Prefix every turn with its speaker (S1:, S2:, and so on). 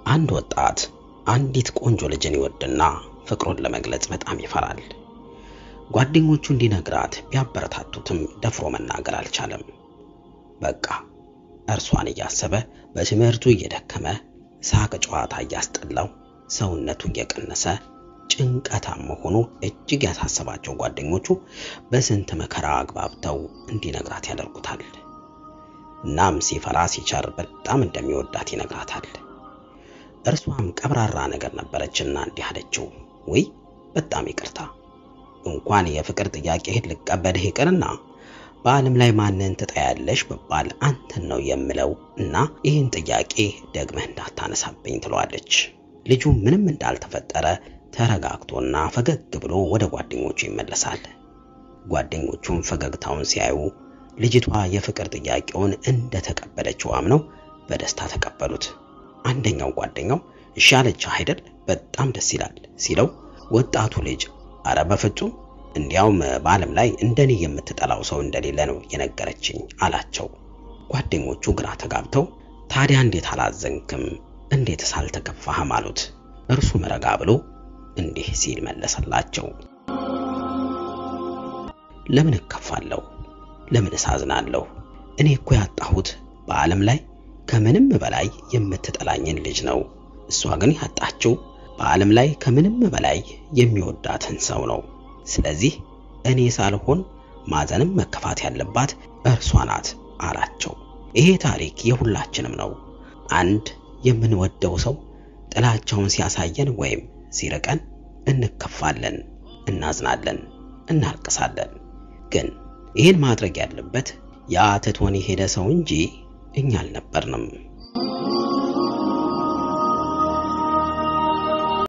S1: አንድ ወጣት አንዲት ቆንጆ ልጅን ይወድና ፍቅሩን ለመግለጽ በጣም ይፈራል። ጓደኞቹ እንዲነግራት ቢያበረታቱትም ደፍሮ መናገር አልቻለም። በቃ እርሷን እያሰበ በትምህርቱ እየደከመ ሳቅ ጨዋታ እያስጠላው ሰውነቱ እየቀነሰ ጭንቀታም መሆኑ እጅግ ያሳሰባቸው ጓደኞቹ በስንት መከራ አግባብተው እንዲነግራት ያደርጉታል። እናም ሲፈራ ሲቸር በጣም እንደሚወዳት ይነግራታል። እርሷም ቀብራራ ነገር ነበረችና እንዲህ አለችው፣ ውይ በጣም ይቅርታ እንኳን የፍቅር ጥያቄህን ልቀበልህ ይቅርና በዓለም ላይ ማንን ትጠያለሽ ብባል አንተን ነው የምለው እና ይህን ጥያቄ ደግመህ እንዳታነሳብኝ ትለዋለች። ልጁ ምንም እንዳልተፈጠረ ተረጋግቶና ፈገግ ብሎ ወደ ጓደኞቹ ይመለሳል። ጓደኞቹም ፈገግታውን ሲያዩ ልጅቷ የፍቅር ጥያቄውን እንደተቀበለችው አምነው በደስታ ተቀበሉት። አንደኛው ጓደኛው እሺ አለችህ አይደል? በጣም ደስ ይላል ሲለው ወጣቱ ልጅ አረ በፍጹም እንዲያውም በዓለም ላይ እንደኔ የምትጠላው ሰው እንደሌለ ነው የነገረችኝ አላቸው። ጓደኞቹ ግራ ተጋብተው ታዲያ እንዴት አላዘንክም? እንዴትስ አልተከፋህም? አሉት። እርሱም ረጋ ብሎ እንዲህ ሲል መለሰላቸው። ለምን እከፋለሁ? ለምን እሳዝናለሁ? እኔ እኮ ያጣሁት በዓለም ላይ ከምንም በላይ የምትጠላኝን ልጅ ነው። እሷ ግን ያጣችው በዓለም ላይ ከምንም በላይ የሚወዳትን ሰው ነው። ስለዚህ እኔ ሳልሆን ማዘንም መከፋት ያለባት እርሷ ናት አላቸው። ይሄ ታሪክ የሁላችንም ነው። አንድ የምንወደው ሰው ጥላቻውን ሲያሳየን ወይም ሲርቀን እንከፋለን፣ እናዝናለን፣ እናልቅሳለን። ግን ይህን ማድረግ ያለበት ያ ትቶን የሄደ ሰው እንጂ እኛ አልነበርንም።